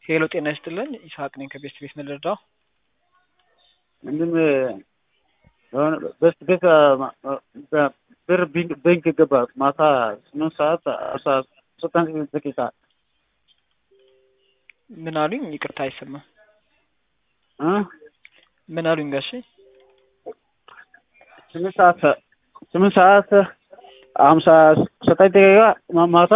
ሄሎ ጤና ይስጥልን ይስሐቅ ነኝ ከቤስት ቤት ምልርዳው ምንድን የሆነ በስት ቤት ብር ባንክ ገባ ማታ ስምንት ሰዓት አስራ ዘጠኝ ደቂቃ ምን አሉኝ? ይቅርታ አይሰማም። እ ምን አሉኝ ጋሼ? ስምንት ሰዓት ስምንት ሰዓት ሀምሳ ዘጠኝ ደቂቃ ማታ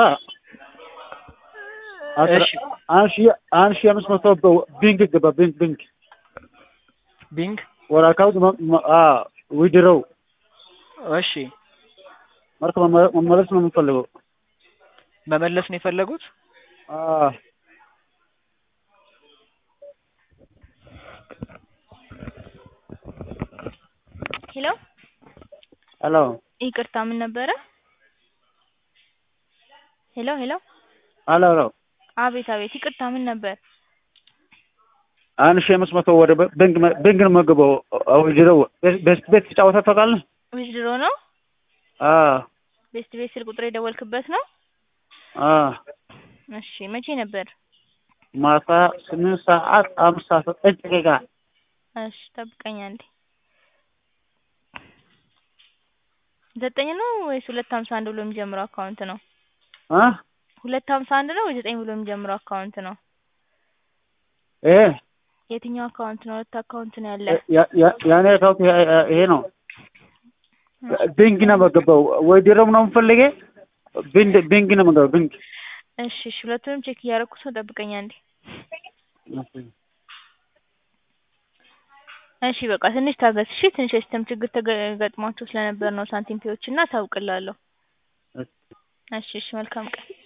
አስራ- እሺ አንድ ሺህ አንድ ሺህ አምስት መቶ ቢንክ ገባ ቢንክ ቢንክ ቢንግ ወደ አካውንት ዊድሮው እሺ marka መመ- መመለስ ነው የምንፈልገው። መመለስ ነው የፈለጉት? አዎ ሄሎ ሄሎ ይቅርታ ምን ነበረ? ሄሎ ሄሎ ሄሎ ሄሎ አቤት አቤት ይቅርታ ምን ነበር? አንድ ሺህ አምስት መቶ ወደ ባንክ ባንክ ነው የምገባው ዊድሮው ቤስት ቤት ተጫወተህ ታውቃለህ? ዊዝድሮ ነው? አዎ ቤስት ቤት ስልክ ቁጥር የደወልክበት ነው? አዎ እሺ መቼ ነበር? ማታ ስምንት ሰዓት አምሳ ዘጠኝ ደቂቃ እሺ ጠብቀኝ አንዴ። ዘጠኝ ነው ወይስ ሁለት ሀምሳ አንድ ብሎ የሚጀምረው አካውንት ነው? እ ሁለት ሀምሳ አንድ ነው ወይ ዘጠኝ ብሎ የሚጀምረው አካውንት ነው? ይሄ የትኛው አካውንት ነው? ሁለት አካውንት ነው ያለ። ያ- ያ- የኔ አካውንት ይሄ- ይሄ ነው። ባንክ ነው የምገባው ዊድሮው ነው የምፈልገው ባንክ ባንክ ነው የምገባው ባንክ እሺ እሺ ሁለቱንም ቼክ እያደረኩት ነው። ጠብቀኝ አንዴ። እሺ በቃ ትንሽ ታገስ። እሺ ትንሽ የሲስተም ችግር ተገጥሟቸው ስለነበር ነው ሳንቲም ፔዎች እና አሳውቅልሃለሁ። እሺ እሺ መልካም ቀን